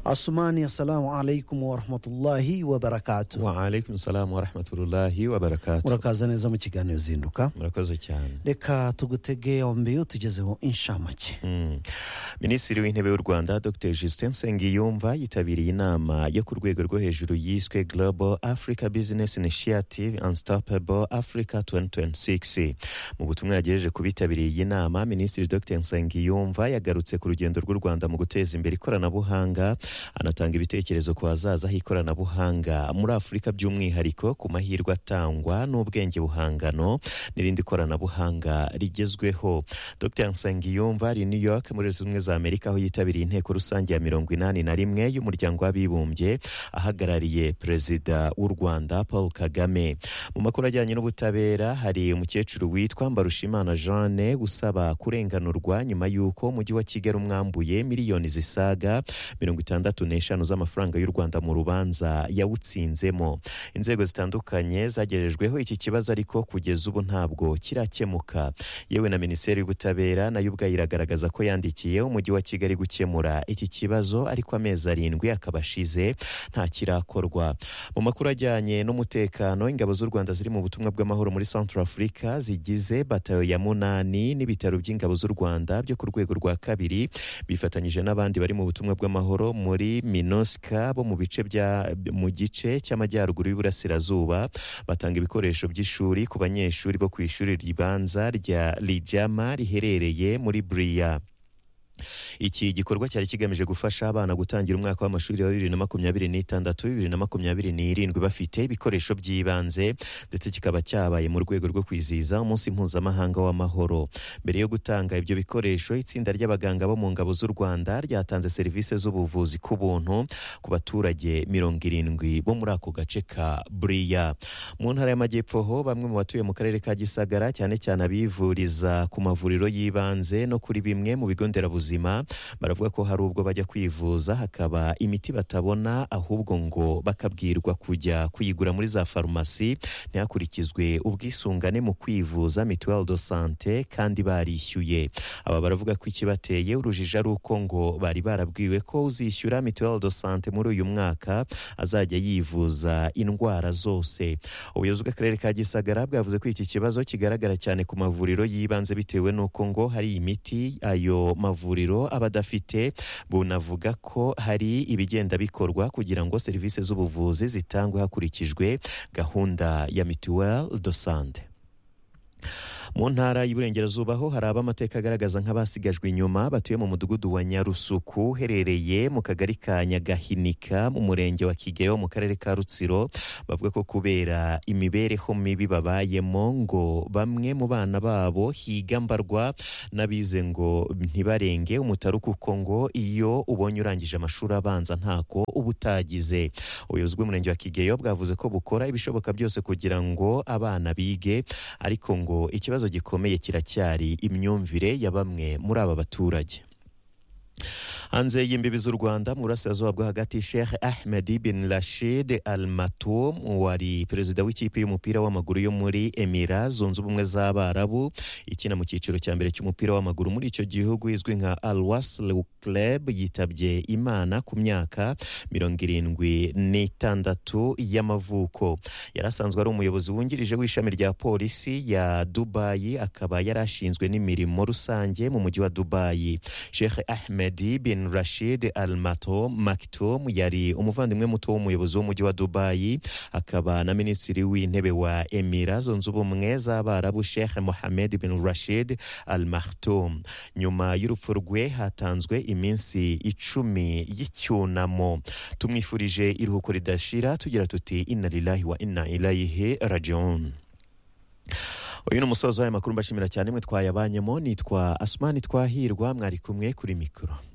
Asmani, assalamu alaikum wa rahmatullahi wa barakatuh. wa alaikum salamu wa rahmatullahi wa barakatuh murakaza neza mu kiganiro zinduka murakoze cyane reka tugutege yombi utugezeho inshamake Mm. minisitiri w'intebe w'u rwanda dr justin sengiyumva yitabiriye inama yo ku rwego rwo hejuru yiswe global africa business initiative unstoppable africa 2026 mu butumwa yagejeje ku bitabiriye iyi nama minisitiri dr nsengiyumva yagarutse ku rugendo rw'u rwanda mu guteza imbere ikoranabuhanga anatanga ibitekerezo ku hazaza h'ikoranabuhanga muri afurika by'umwihariko ku mahirwe atangwa n'ubwenge buhangano n'irindi koranabuhanga rigezweho dr nsengiyumva ari i new york muri leta zunze ubumwe za amerika aho yitabiriye inteko rusange ya mirongo inani na rimwe y'umuryango w'abibumbye ahagarariye perezida w'u rwanda paul kagame mu makuru ajyanye n'ubutabera hari umukecuru witwa mbarushimana jeanne usaba kurenganurwa nyuma y'uko umujyi wa kigali umwambuye miliyoni zisaga mirongo itandatu n'eshanu z'amafaranga y'u rwanda mu rubanza yawutsinzemo inzego zitandukanye zagerejweho iki kibazo ariko kugeza ubu ntabwo kirakemuka yewe na minisiteri y'ubutabera nayo ubwayo iragaragaza ko yandikiye umujyi wa kigali gukemura iki kibazo ariko amezi arindwi akaba ashize nta kirakorwa mu makuru ajyanye n'umutekano ingabo z'u rwanda ziri mu butumwa bw'amahoro muri central africa zigize batayo ya munani n'ibitaro by'ingabo z'u rwanda byo ku rwego rwa kabiri bifatanyije n'abandi bari mu butumwa bw'amahoro muri minoska bo mu bice bya mu gice cy'amajyaruguru y'uburasirazuba batanga ibikoresho by'ishuri ku banyeshuri bo ku ishuri ribanza rya rijama riherereye muri buriya iki gikorwa cyari kigamije gufasha abana gutangira umwaka w'amashuri wa bibiri na makumyabiri n'itandatu bibiri na makumyabiri n'irindwi bafite ibikoresho by'ibanze ndetse kikaba cyabaye mu rwego rwo kwizihiza umunsi mpuzamahanga w'amahoro mbere yo gutanga ibyo bikoresho itsinda ry'abaganga bo mu ngabo z'u rwanda ryatanze serivisi z'ubuvuzi ku buntu ku baturage mirongo irindwi bo muri ako gace ka buriya mu ntara y'amajyepfo ho bamwe mu batuye mu karere ka gisagara cyane cyane abivuriza ku mavuriro y'ibanze no kuri bimwe mu bigo nderabuzima baravuga ko hari ubwo bajya kwivuza hakaba imiti batabona ahubwo ngo bakabwirwa kujya kuyigura muri za farumasi ntihakurikizwe ubwisungane mu kwivuza mituweli do sante kandi barishyuye aba baravuga ko ikibateye urujijo ari uko ngo bari barabwiwe ko uzishyura mituweli do sante muri uyu mwaka azajya yivuza indwara zose ubuyobozi bw'akarere ka gisagara bwavuze ko iki kibazo kigaragara cyane ku mavuriro y'ibanze bitewe n'uko ngo hari imiti ayo mavuriro aba adafite bunavuga ko hari ibigenda bikorwa kugira ngo serivisi z'ubuvuzi zitangwe hakurikijwe gahunda ya mituweli do sante mu ntara y'iburengerazuba ho hari ab'amateka agaragaza nk'abasigajwe inyuma batuye mu mudugudu wa nyarusuku uherereye mu kagari ka nyagahinika mu murenge wa kigeyo mu karere ka rutsiro bavuga ko kubera imibereho mibi babayemo ngo bamwe mu bana babo higambarwa n'abize ngo ntibarenge umutaru kuko ngo iyo ubonye urangije amashuri abanza ntako uba utagize ubuyobozi bw'umurenge wa kigeyo bwavuze ko bukora ibishoboka byose kugira ngo abana bige ariko ngo ikibazo gikomeye kiracyari imyumvire ya bamwe muri aba baturage hanze y'imbibi z'u rwanda mu burasirazuba bwo hagati sheikh ahmed bin rashid al matum wari perezida w'ikipe y'umupira w'amaguru yo muri emira zunze ubumwe z'abarabu ikina mu cyiciro cya mbere cy'umupira w'amaguru muri icyo gihugu izwi nka al wasl club yitabye imana ku myaka mirongo irindwi n'itandatu y'amavuko yari asanzwe ari umuyobozi wungirije w'ishami rya polisi ya dubayi akaba yari ashinzwe n'imirimo rusange mu mujyi wa dubayi sheikh ahmed bin rashid al mato maktoum yari umuvandimwe muto w'umuyobozi w'umujyi wa dubayi akaba na minisitiri w'intebe wa emira zunze ubumwe z'abarabu sheikh mohamed bin rashid al maktoum nyuma y'urupfu rwe hatanzwe iminsi icumi y'icyunamo tumwifurije iruhuko ridashira tugira tuti inna lillahi wa inna ilayihi rajiun uyu ni umusozo w'aya makuru mbashimira cyane mwe twayabanyemo nitwa asumani twahirwa mwari kumwe kuri mikoro